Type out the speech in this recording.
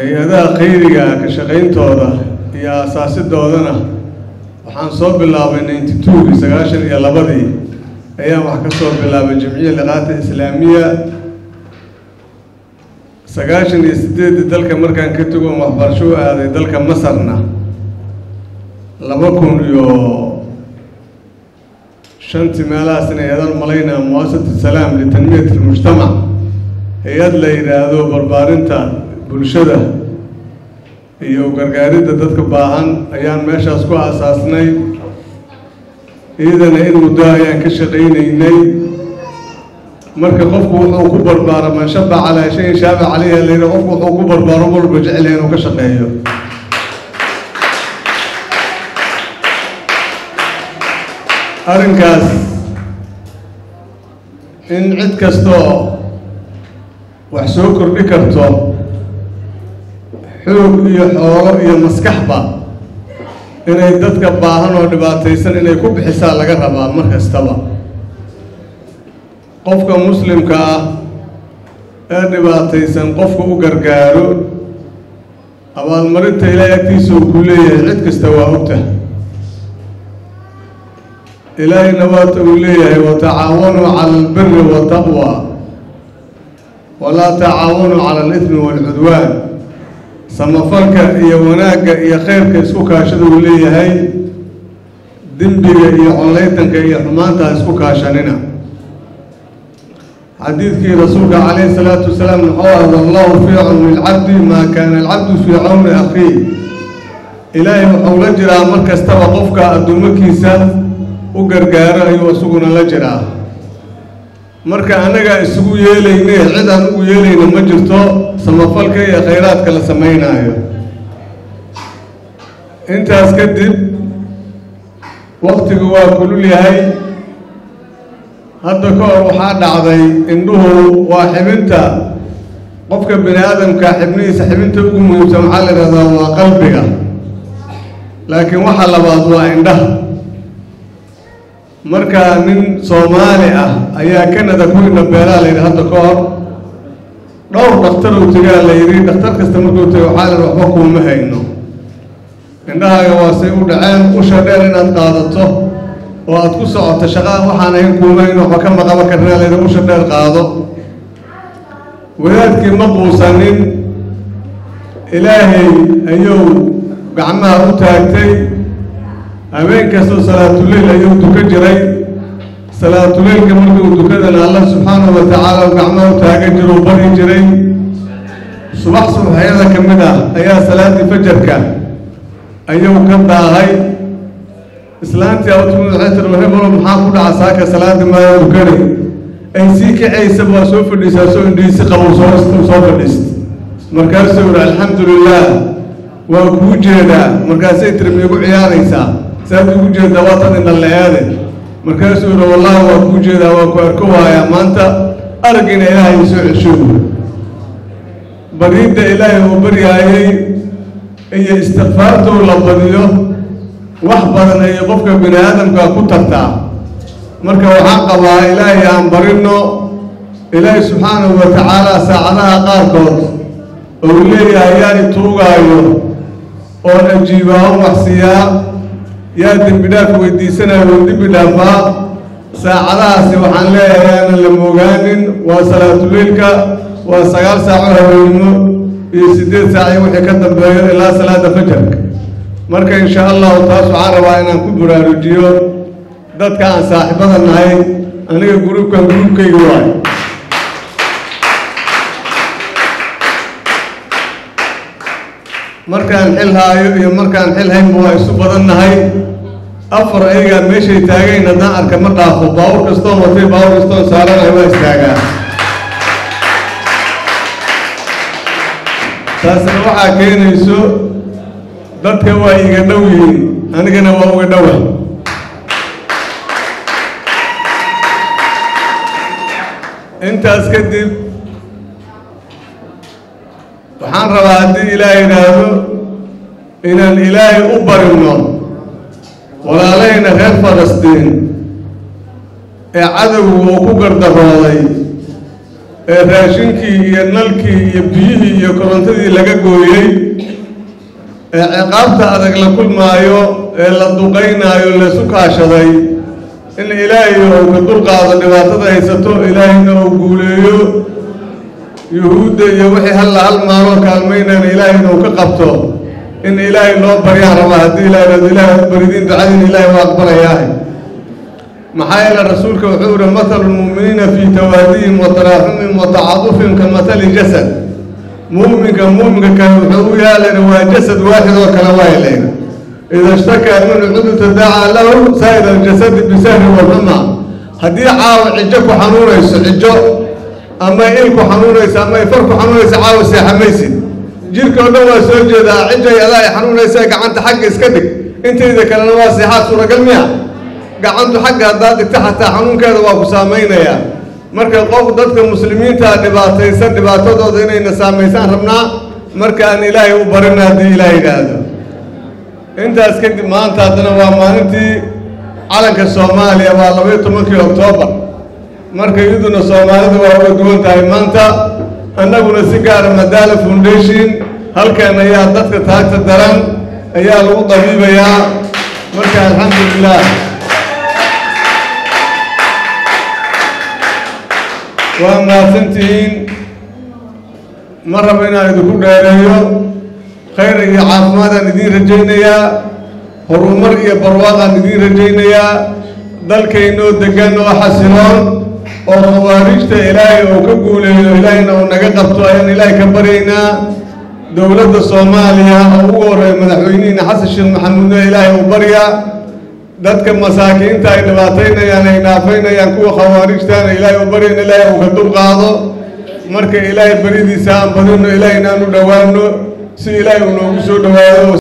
hay-adaha khayriga ka shaqayntooda iyo asaasidoodana waxaan soo bilaabay ninety two-gii sagaashan iyo labadii ayaan wax ka soo bilaabay jamciya liqaata islaamiya sagaashan iyo sideeddii dalka markaan ka tago waxbarasho u aaday dalka masarna laba kun iyo shantii meelahaasna hay-adan malaynaa muwaasasatu salaam litanmiyat almujtamac hay-ad la yidhaahdo barbaarinta bulshada iyo gargaaridda dadka baahan ayaan meeshaas ku aasaasnay iyadana in muddo ayaan ka shaqaynaynay marka qofku wuxuu ku barbaaro man shaba calaa shayin shaaba caleyha layidhi qofku wuxuu ku barbaaro walba jeclaya inuu ka shaqeeyo arrinkaas in cid kastoo wax soo kordhi karto xoog iyo xoolo iyo maskaxba inay dadka baahan oo dhibaataysan inay ku bixisaa laga rabaa mar kastaba qofka muslimka ah ee dhibaataysan qofka u gargaaro abaalmarinta ilaahay agtiisa uu ku leeyahay cid kasta waa ogta ilaahayna waata uu leeyahay watacaawanuu cala albiri waataqwa walaa tacaawanuu cala alidmi waalcudwaan samafalka iyo wanaagga iyo khayrka isku kaashada uu leeyahay dembiga iyo collaytanka iyo xumaanta ha isku kaashanina xadiidkii rasuulka calayhi salaatu wasalaam wuxuu ah wallahu fii cawni alcabdi maa kaana alcabdu fii cawni akhiih ilaahay wuxuu la jiraa mar kastaba qofka addoommakiisa u gargaaro ayuu isaguna la jiraa marka annagaa isugu yeelayne cid aan ugu yeelayna ma jirto samafalka iyo khayraadka la samaynaayo intaas kadib waktigu waa kulul yahay hadda ka hor waxaa dhacday indhuhu waa xibinta qofka bini aadamka xibnihiisa xibinta ugu muhiimsan waxaa la yidhahdaa waa qalbiga laakiin waxa labaad waa indhaha marka nin soomaali ah ayaa canada ku indha beelaa la yidhi hadda ka hor dhowr dhakhtar uu tegaa la yidhi dhakhtar kasta markuu tego waxaa la yidhi waxba kuuma hayno indhahaaga waa say u dhaceen usha dheer inaad qaadato oo aada ku socoto shaqaa waxaan ahayn kuuma hayno waxba kama qaban karnaa la yidhi usha dheer qaado wadaadkii ma quusanin ilaahay ayuu gacmaha u taagtay habeen kastoo salaatuleyl ayuu duka jiray salaatuleylka markuu dukadana allah subxaanahu wa tacaala u gacmaha u taagan jiro u bari jiray subax subaxyada ka mid ah ayaa salaaddii fajarka ayuu ka daahay islaantii awtumid waxay tiri hebelo maxaa ku dhaca saaka salaadii maaya dukani ay sii kacaysa waa soo fadhiisaa soo indhiisi qabow soo soo fadhiist markaasuu yihi alxamdu lilah waa kuu jeedaa markaasay tiri miigu ciyaaraysaa saad ugu jeedaa waa tan indha la-aade markaasuu yihi wallahi waa kuu jeedaa waa ku arko waayaa maanta araggiina ilaahay soo cesho bariidda ilaahay uu baryaayay iyo istikfaartuu la badiyo wax badan ayay qofka bini aadamka ku tartaa marka waxaan qabaa ilaahay aan barinno ilaahay subxaanahu wa tacaala saacadaha qaarkood ou leeyahay yaa ituugaayo oon ajiibaa o waxsiiyaa yaa dembi dhaaf weydiisanaya oo dembi dhaafaa saacadahaasi waxaan leeyahay aanan la moogaanin waa salaatuleylka waa sagaal saaco haweenimo iyo siddeed saac iyo wixii ka dambeeyo ilaa salaada fajarka marka insha allahu taas waxaan rabaa inaan ku baraarujiyo dadka aan saaxiibada nahay aniga gruubkan gruubkayga waayo markaan xil haayo iyo markaan xil haynba waa isu badan nahay afar ayagaa meeshay taagayn haddaan arka ma dhaafo baawur kastoon watay baawur kastoon saaranahay waa istaagaa taasna waxaa keenayso dadka waa iga dhow yihiin anigana waa uga dhowa intaas kadib waxaan rabaa haddii ilaah yidhaahdo inaan ilaahay u barinno walaalahayna reer falastiin ee cadowgu uu ku gardarooday ee raashinkii iyo nalkii iyo biyihii iyo korontadii laga gooyey ee ciqaabta adag la kulmaayo ee la duqaynaayo laysu kaashaday in ilaahay uu ka dulqaado dhibaatada haysato ilaahayna uu guuleeyo yuhuudda iyo wixii halla hal maaloo kaalmaynaan ilaahayna uu ka qabto in ilaahay loo baryaan rabaa haddii ilahay ilahay u baridiin ducadiin ilaahay waa aqbalayaahay maxaa yeele rasuulka wuxuu yihi mathalu lmu'miniina fii tawaadihim wa taraaxumihim wa tacadufihim ka mathali jasad mu'minka mu'minka kale wuxuu u yaalayna waa jasad waaxid oo kale waayalayna ida shtakaa minhu cudu tadaacaa lahu saa'ir aljasadi bisahri walxuma haddii caawa cijo ku xanuunayso cijo ama il ku xanuunayso ama ifar ku xanuunayso caawa seexamaysid jirka oo dhan waa soo jeedaa cijay adaa ay xanuunaysa gacanta xagga iska dhig intayda kalena waa seexaad suuragal miya gacantu xagga haddaad dhigta xataa xanuunkeeda waa ku saamaynayaa marka qof dadka muslimiintaa dhibaataysan dhibaatadooda inayna saamaysaan rabnaa marka aan ilaahay u barina haddii ilaah yidhaahdo intaas kadib maanta haddana waa maalintii calanka soomaaliya waa labaiyo tobankii oktoobar marka iyaduna soomaalida waa uga duwan tahay maanta annaguna si gaara madaala foundation halkan ayaa dadka taagta daran ayaa lagu dabiibayaa marka alxamdulilah waa mahadsantihiin ma rabo inaan idinku dheereeyo khayr iyo caafimaadaan idiin rajaynayaa horumar iyo barwaaqaan idiin rajaynayaa dalkaynoo degan oo xasiloon oo khawaarijta ilaahay uu ka guuleeyo ilaahayna uu naga qabto ayaan ilaahay ka baryaynaa dowladda soomaaliya oo ugu horreeya madaxweynihiina xasan sheekh maxamuudna ilaahay uu baryaa dadka masaakiinta ay dhibaataynayaan ay dhaafaynayaan kuwa khawaarijtaana ilaahay u baryana ilaahay uu ka dulqaado marka ilaahay beridiisa aan badino ilaahayna aan u dhowaano si ilaahay uu noogu soo dhowaado